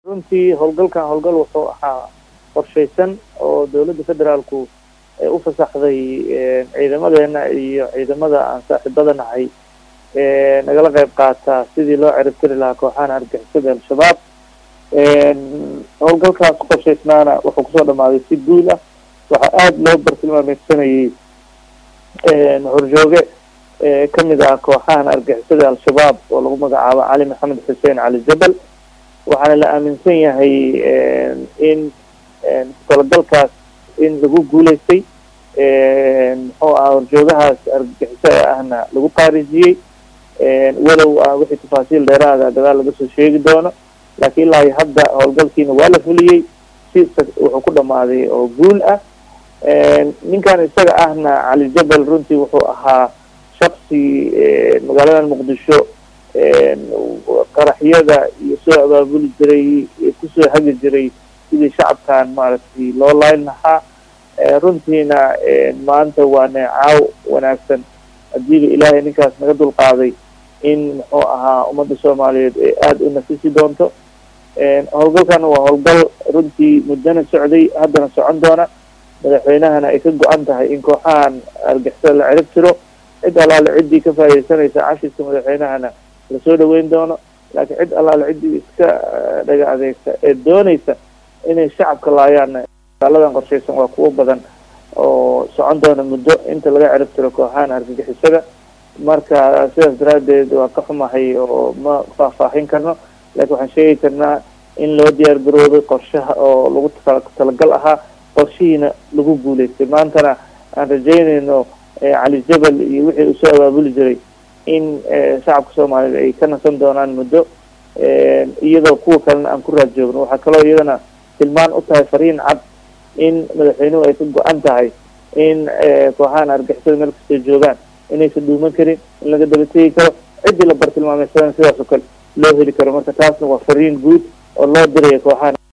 runtii howlgalkan howlgal wuxuu ahaa qorshaysan oo dowladda federaalku u fasaxday ciidamadeena iyo ciidamada aan saaxiibada nahay nagala qayb qaataa sidii loo ciribtiri lahaa kooxahan argixisada al-shabaab howlgalkaas qorshaysnaana wuxuu kusoo dhamaaday si guul ah waxaa aada loo bartilmaameysanayay horjooge kamid ah kooxahan argixisada al-shabaab oo lagu magacaabo cali maxamed xuseen cali jabal waxaana la aaminsan yahay in talagalkaas in lagu guuleystay muxuu aha horjoogahaas argagixisa ahna lagu qaarijiyey walow wixii tafaasiil dheeraada gadaal laga soo sheegi doono laakiin ilaa iyo hadda howlgalkiina waa la fuliyey si wuxuu ku dhamaaday oo guul ah ninkan isaga ahna cali jabal runtii wuxuu ahaa shaksi magaaladan muqdisho qaraxyada iyo soo abaabuli jiray kusoo hagi jiray sidii shacabkan maaragtay loo layn lahaa runtiina maanta waa neecaaw wanaagsan hadiiba ilaahay ninkaas naga dulqaaday in muxuu ahaa ummadda soomaaliyeed ee aada u nafisi doonto howlgalkana waa howlgal runtii muddana socday haddana socon doona madaxweynahana ay ka go-an tahay in kooxahan argixisada la cirib tiro cid allaale ciddii ka faaideysanaysa cashiska madaxweynahana lasoo dhaweyn doono laakiin cid allaale ciddii iska dhaga adeegta ee doonaysa inay shacabka laayaanna dagaaladan qorshaysan waa kuwo badan oo socon doona muddo inta laga cirib tiro kooxahan argagixisada marka sidaas daraadeed waa ka xumahay oo ma faahfaahin karno laakiin waxaan sheegi karnaa in loo diyaar garoobay qorshaha oo lagu talagal ahaa qorshihiina lagu guuleystay maantana aan rajeynayno cali jabal iyo wixii uu soo abaabuli jiray in shacabka soomaaliyeed ay ka nasan doonaan muddo iyadoo kuwa kalena aan ku raad joogno waxaa kaloo iyadana tilmaan u tahay fariin cad in madaxweynuhu ay ka go-an tahay in kooxahan argixisada meel kastay joogaan inaysan dhuuman karin in laga daba tegi karo ciddii la bartilmaameysadan sidaas oo kale loo heli karo marka taasna waa fariin guud oo loo diraya kooxahan